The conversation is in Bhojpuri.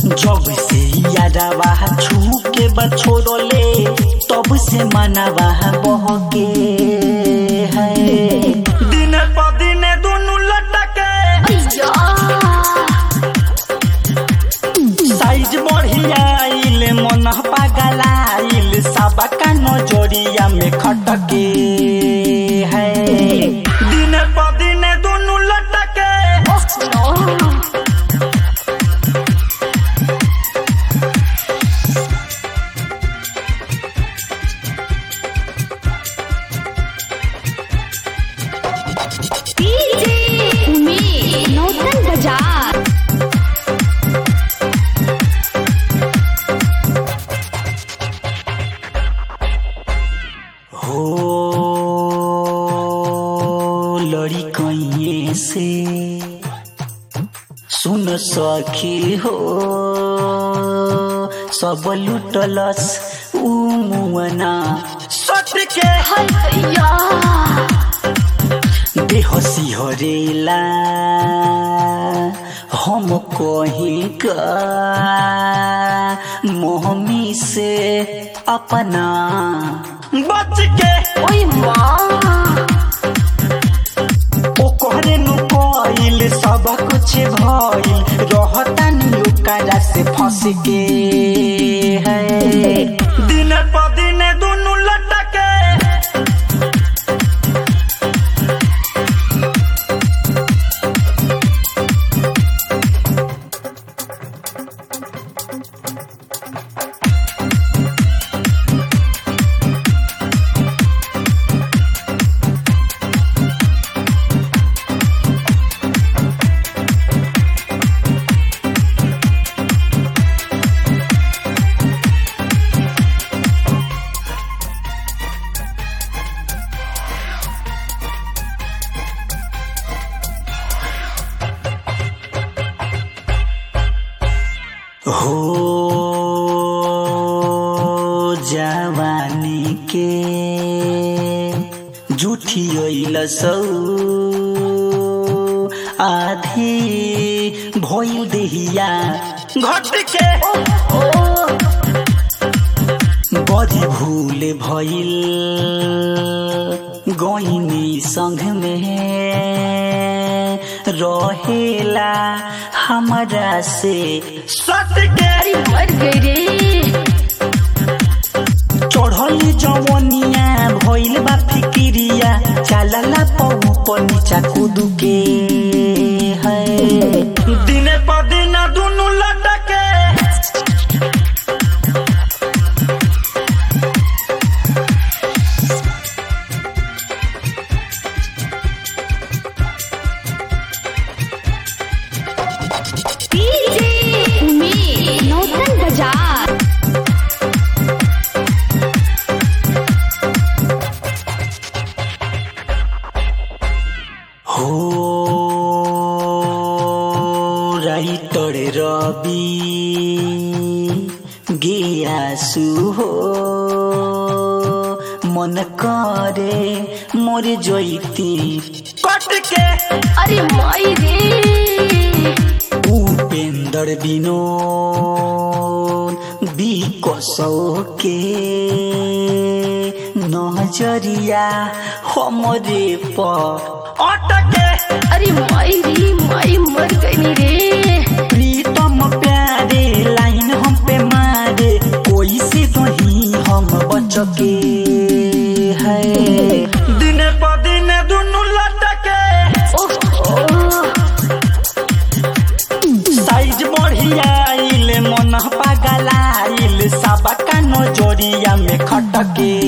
जब से यादवा छू के बछोड़ले तब से मनवा बहके है दिन प दिन दुनु लटके साइज बढ़ियाइल मन पागलाइल सबका नजरिया में खटके है दिन प दिन दुनु लटके उमेश नौतन बाजार हो लड़ी कहीं से सुन सखी हो सब लुटलस ऊ मुअना सट के बेहसी हरेला हम कहीं का मोहमी से अपना बच के ओए माँ ओकरे नु कइल सब कुछ भइल रहता नी ओकरा से फंस के है दिन प दिन दुनु लटके हो जवानी के झूठी अइल सौ आधी भइल देहिया घट के बड़ी भूल भइल गइनी संग में रहेला हमरा से सट के अरे मर गई रे चढ़ल जवनिया भइल बा फिकिरिया चलला पौ ऊपर नीचा कूद के है दिने प दिन दुनु लटके उमेश नौतन बाजार हो राइटर रवि गियासु हो मन करे मोर जैती कट के अरे माई रे उपेंद्र विनोद बिकसौ के नजरिया हमरे प अटके अरे माई रे माई मर गई रे प्रीतम प्यारे लाइन हम पे मारे कोई से नहीं हम बचके है दिन प दिन दुनु लटके ओहो साइज बढ़ियाइल मन पागलाइल सबका नजरिया में खटके